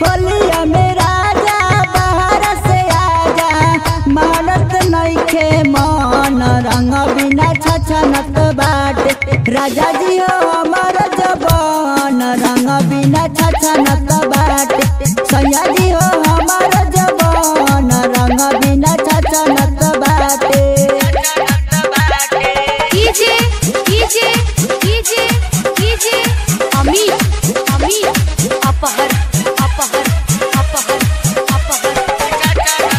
होलिया में राजा बाहर से आजा मानत नइखे मन रंग बिना छछनत बाटे राजा जी हो हमर जबान रंग बिना छछनत बाटे सैया जी हो हमर जबान रंग बिना छछनत बाटे DJ DJ DJ DJ Amit Amit अपहर अपहर अपहर अपहर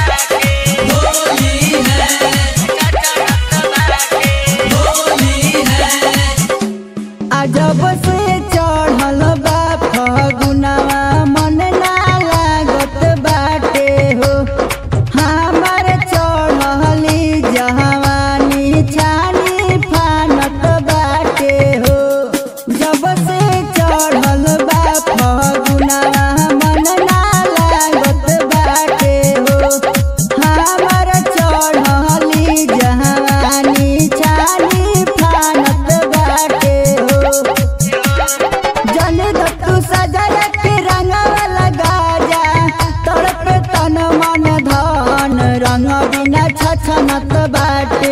अजब से चढ़ल बा फगुनवा मन ना लागत बाटे हो हमर चढ़ली जवानी छानी फानत बाटे हो जब से चढ़ल बा फगुनवा मन ना लागत बाटे हो हमर चढ़ली जवानी छानी फानत बाटे हो जन दत्तू सजल के रंगवा लगा जा तड़प तन मन धन रंग बिना छछनत बाटे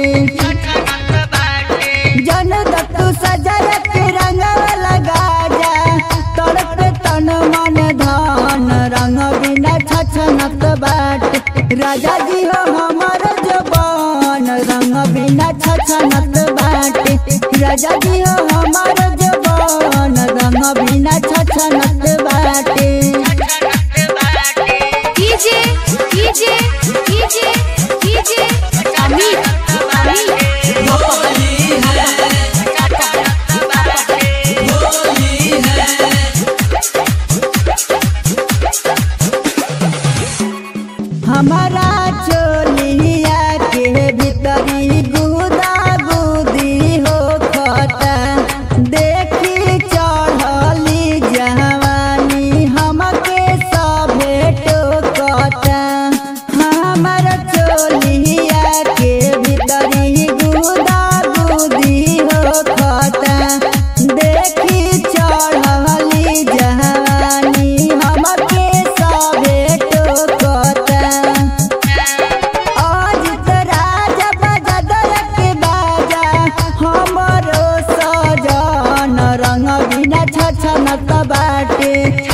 जन दत्तू सजल के रंगवा लगा जा तड़प तन मन धन रंग बिना छछनत बाटे राजा जी हो हमर जबान रंग बिना छछनत बाटे राजा जी हो हमर जबान रंग बिना छछनत बाटे DJ DJ DJ DJ Amit Amit हमारा चोलिया के भीतरी गुदा गुदी हो खता देखी चढ़ली जवानी हमके सभे टोकता हमारा चोलिया के भीतरी गुदा गुदी हो खता देखी चढ़ली जवानी हमके सभे टोकता अजित राजा बाजा दरक बाजा हमरो सजन रंग बिना छछनत बाटे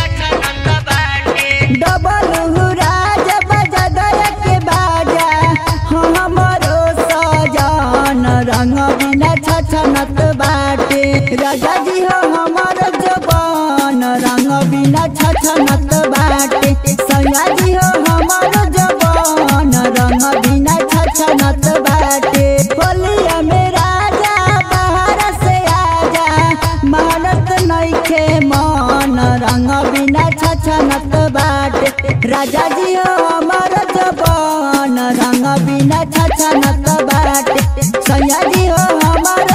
डबल राजा बाजा दरक बाजा हमरो सजन रंग बिना छछनत बाटे राजा जी हो हमर जबान रंग बिना छछनत बाटे सैया जी हो हमर जबान रंग बिना छछनत बाटे होलिया में राजा बाहर से आजा मानत नइखे मन रंग बिना छछनत बाटे राजा जी हो हमर जबान रंग बिना छछनत बाटे सैया जी हो हमर